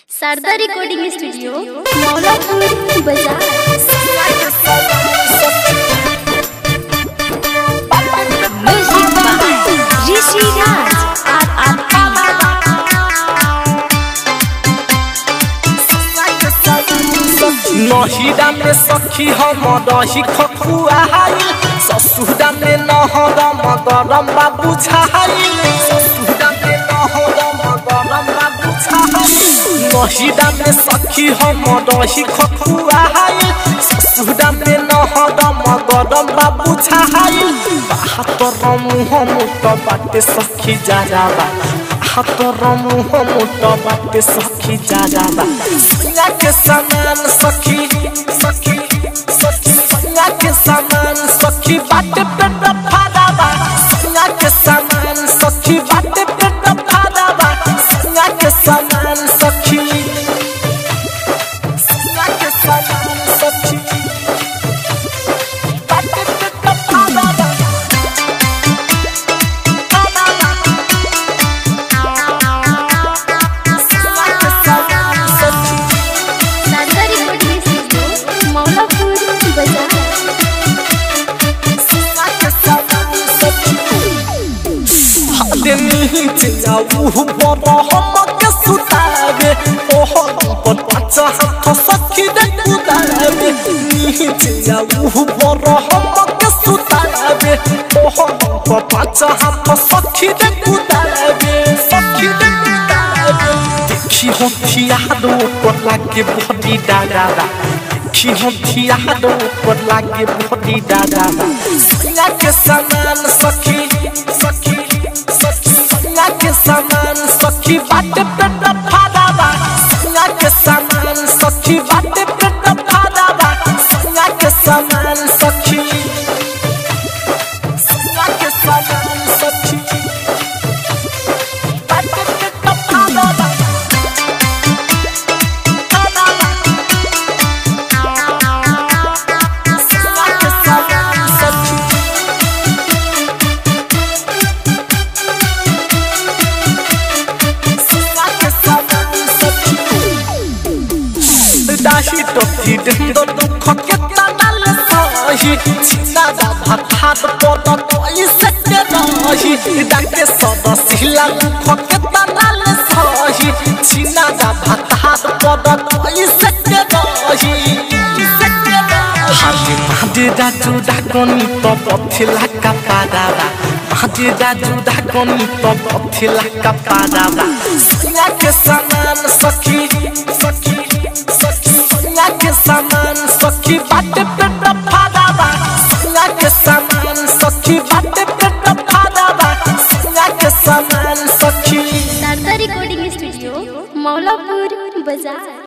Sharda recording studio Maulapur बाजार music by ऋषि राज आर आर नहिरा में सखी हम रही खखुआ ससुरा में नहरम गरम बाबू छाइल ससुरा में नहरम गरम बाबू छाइल नहिरा में सखी हम रही खखुआ ससुरा में नहरम गरम बाबू छाइल बाहतर मुह मुट बाटे सखी जाजाबा बाहतर मुह मुट बाटे सखी जाजाबा सैया के समान सखी सखी सखी सैया के समान सखी बाटे पेट फादाबा सैया के समान सखी बाटे पेट फादाबा सैया के समान सखी सैया के समान सखी बाटे पेट फादाबा सैया के समान सखी शारदा रिकॉर्डिंग स्टूडियो मौलापुर बाजार सखी दे कुदाबे सखी दे कुदाबे देखी हो खियादो पर लागे बॉडी दादा देखी हो खियादो पर लागे बॉडी दादा सैया के समान सखी सखी सखी सैया के समान सखी बाटे पेट फादाबा सैया के समान सखी बाटे पेट फादाबा सैया के समान सखी सैया के समान सखी बाटे पेट फादाबा सैया के समान सखी दाही टोकी देंदो दुख के तनल सही छिना जा भात पद कोई सके रही डाके सद सिला दुख के तनल सही छिना जा भात पद कोई सके रही हादी मादी दाजु डाकनी तो पथिला का पादाबा मादी दाजु डाकनी तो पथिला का पादाबा सैया के समान सखी सखी सखी सैया के समान सखी बाटे पेट फादाबा सैया के समान सखी बाटे पेट फादाबा सैया के समान सखी शारदा रिकॉर्डिंग स्टूडियो मौलापुर बाजार